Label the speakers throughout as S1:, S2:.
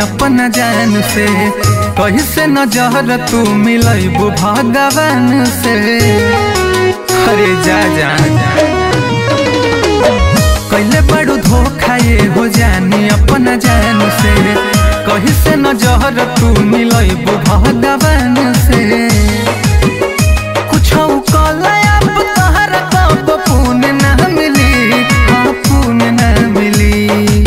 S1: अपना जान से कहीं से नजर तू मिलबू भगवान से अरे जा जा कैले बड़ू धोखा ये हो जानी अपना जान से कहीं से नजर तू मिलबू भगवान से कुछ कलया तोहर कब पुण्य ना मिली हाँ पुण्य ना मिली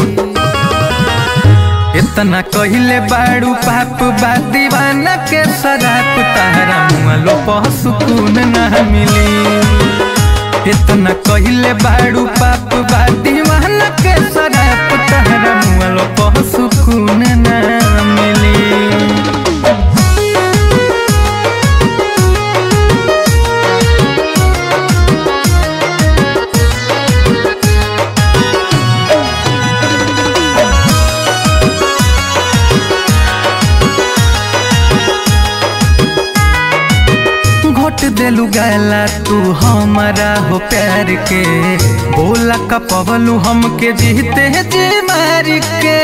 S1: इतना कहिले बाड़ू पाप बा दीवाना के शराब तारा मुआलो पह सुकून ना मिली इतना कहिले बाड़ू पाप बा दीवाना के शराब तारा मुआलो पह सुकून ना मिली घोट देलू गाला तू हमारा हो प्यार के बोला कपवलू हमके जीते जी मार के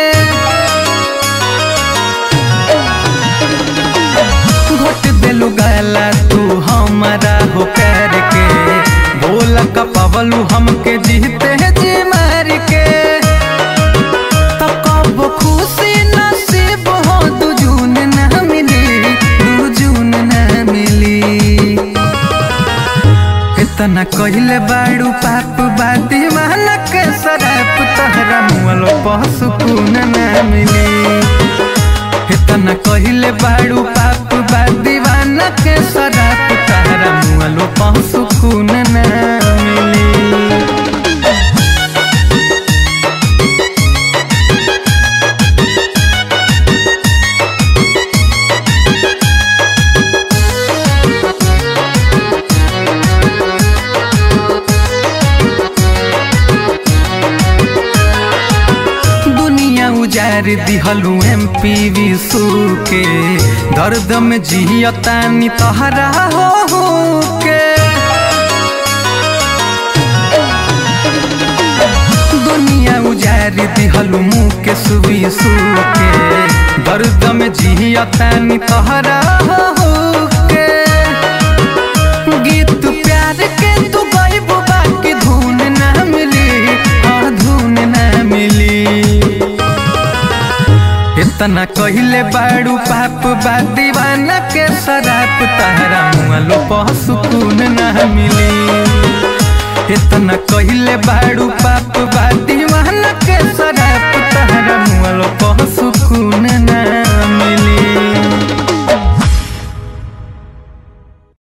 S1: घोट देलू गाला तू हमारा हो प्यार के बोला कपवलू हमके जीते जी मार के तो कब खुशी नसीब हो दू जून ना मिली दू जून ना मिली इतना कहिले बाड़ू पाप बा दीवाना के शराब तहरा मुआलो पह सुकून ना मिली इतना कहिले बाड़ू पाप बा दीवाना के शराब तहरा मुआलो पह सुकून ना मिली दुनिया उजार दिहलू एम पी विशु के दर्द में जियतानी तहरा हो हो के दुनिया उजार दिहलू मुँह के सुविशु के दर्द में जियतानी तहरा हो हो के गीत प्यार के तू गईबो बाकी धुन ना मिली हाँ धुन ना मिली इतना कहिले बाड़ू पाप बा दीवाना के शराब तहरा मुआलो पह सुकून ना मिली इतना कहिले बाड़ू पाप बा दीवाना